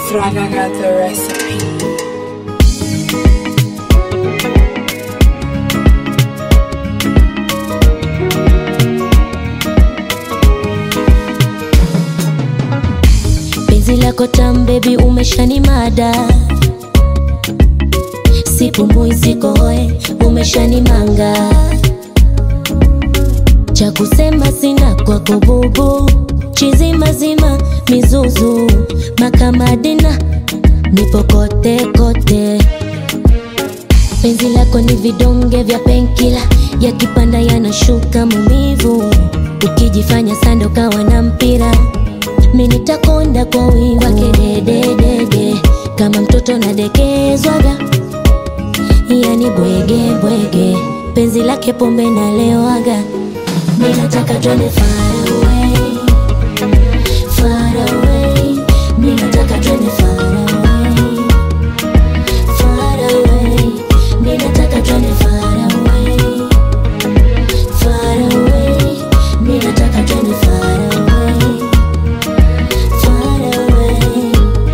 Fraga got the recipe. penzi lako tam bebi umeshani mada sipumui sikohoe umeshani manga cha kusema sina kwako bubu chizimazima mizuzu makamadina nipo kote kote penzi lako ni vidonge vya penkila yakipanda yanashuka mumivu ukijifanya sando kawa na mpira mi nitakonda kwa wingi wake dededede kama mtoto nadekezwaga yani bwege bwege penzi lake pombe nalewaga mi nataka twende far away far away mi nataka twende far away far away mi nataka twende far away far away mi nataka twende far away far away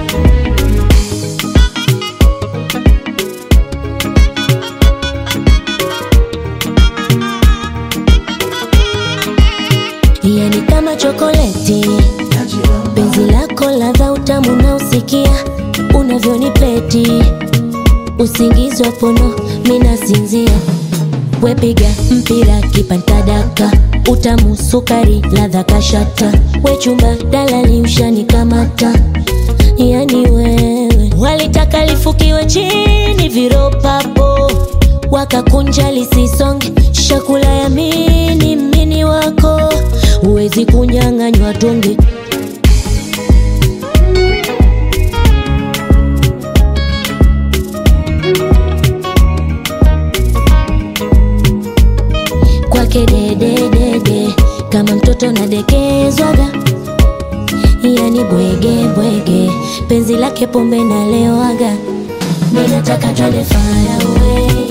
yani kama chokoleti penzi lako ladha utamu na usikia unavyonipeti usingizi wa pono minasinzia wepiga mpira kipantadaka utamu sukari ladha kashata wechumba dalali ushanikamata yani wewe walitaka lifukiwe chini viropapo wakakunja lisisonge chakula ya mini mini wako huwezi kunyang'anywa tonge kwake dededede kama mtoto nadekezwaga yani bwege bwege penzi lake pombe nalewaga mi nataka twende far away